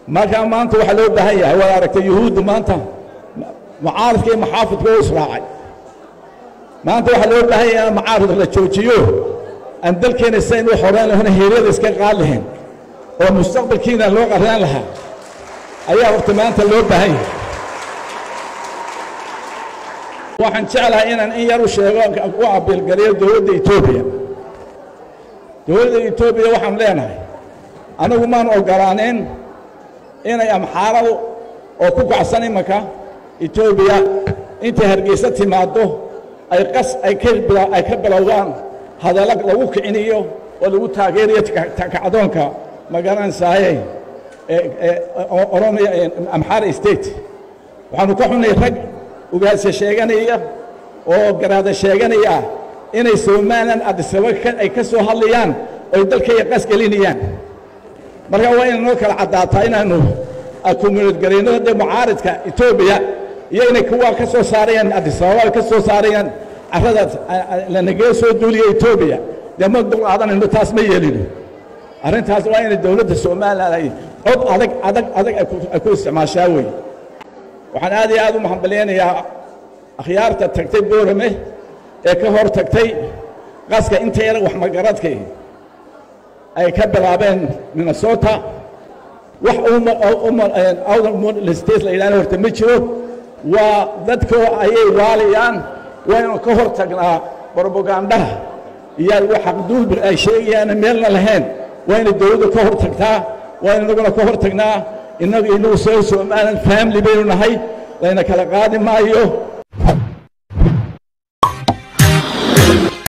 markaa maanta waxaa loo baahan yahay waad aragtay yuhuudda maanta mucaaridka iyo maxaafidka oo israacay maanta waxaa loo baahan yahay in mucaarid la joojiyo aan dalkeena saynu xoreen lahona heeryada iska qaad lahayn oo mustaqbalkiina loo qarraan lahaa ayaa horta maanta loo baahan yahay waxaan jeclahay inaan in yar u sheego u abiilgaliyo dowladda etoobiya dowladda etoobiya waxaan leenahay anigu maan ogolaanayn inay amxaaradu oo ku kacsan imanka etoobiya intay hargeysa timaaddo ay qas ay ka ay ka bilowdaan hadallo lagu kiciniyo oo lagu taageerayo kacdoonka magaranaysaayey oromiya amxaara state waxaanu ka xunnay rag ugaasya sheeganaya oo garaada sheeganaya inay somalilan adisaba ay ka soo hadlayaan oy dalkaya qas gelinayaan marka waa inay noo kala caddaataa inaanu communid garayno dee mucaaridka etoobiya iyo inay kuwaa ka soo saarayaan adisababa ay ka soo saarayaan carradaas lanagee soo duuliya etoobiya dee ma dulqaadanayno taas ma yeelino arrintaas waa inay dowladda somalilan ay cod adag adag adag ay ku isticmaashaa wey waxaan aad iyo aad u mahadbaleynayaa akhyaarta tagtay boorame ee ka hor tagtay qaska inta yar wax magaradkay ay ka bilaabeen minnesota wax outer la yidhahdo horta ma jiro waa dadkoo ayay waalayaan waynu ka hor tagnaa brobagandaha iyo xaqduulbi ay sheegayaana meelna lahayn wayna dowladda ka hor tagtaa waynu inaguna ka hor tagnaa innagu inagu soo somalilan family baynu nahay layna kala qaadi maayo